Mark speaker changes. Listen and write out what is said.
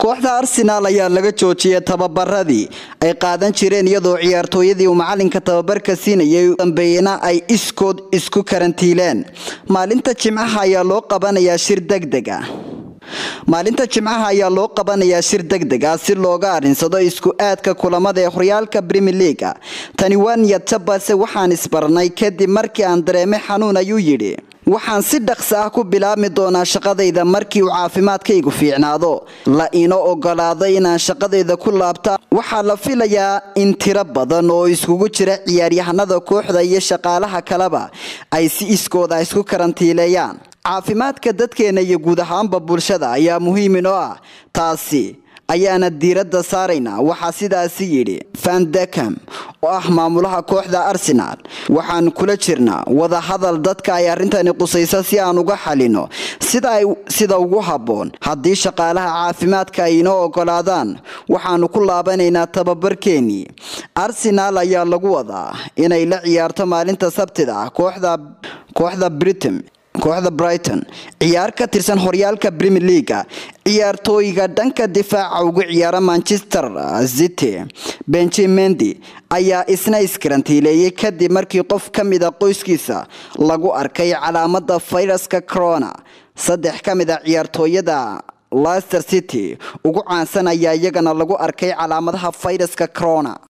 Speaker 1: kooxda arsenaal ayaa laga joojiyay tababaradii ay qaadan jireen iyadoo ciyaartooyadii uu macalinka tababarka siinayay dambeeyena ay iskood isku karantiileen maalinta jimcaha ayaa loo qabanayaa shir degdeg ah maalinta jimcaha ayaa loo qabanayaa shir degdeg ah si looga arinsado isku aadka kulamada ee horyaalka brimier leaga tani waa niyadta balse waxaan isbarnay kadib markii aan dareemay xanuun ayuu yidhi waxaan si dhaqso ah ku bilaabmi doonaa shaqadayda markii uu caafimaadkaygu fiicnaado la ino ogolaaday inaan shaqadayda ku laabta waxaa la filayaa in tiro badan oo iskugu jira ciyaaryahanada kooxda iyo shaqaalaha kaleba ay si iskooda isku karantiileeyaan caafimaadka dadkeena iyo guud ahaanba bulshada ayaa muhiim inoo ah taasi ayaana diiradda saaraynaa waxaa sidaasi yidhi vandekam oo ah maamulaha kooxda arsenaal waxaan kula jirnaa wadahadal dadka ay arrintani qusayso si aan uga xalino sida ugu habboon haddii shaqaalaha caafimaadka ay inoo ogolaadaan waxaanu ku laabanaynaa tababarkeenii arsenaal ayaa lagu wadaa inay la ciyaarto maalinta sabtida ah kooxda britain kooxda brighton ciyaar ka tirsan horyaalka brimier leaga ciyaartooyga dhanka difaaca ugu ciyaara manchester city benjimendi ayaa isna iskarantiileeyay kadib markii qof ka mida qoyskiisa lagu arkay calaamada fayraska corona saddex ka mid a ciyaartooyada leicester city ugu caansan ayaa iyagana lagu arkay calaamadaha fayraska corona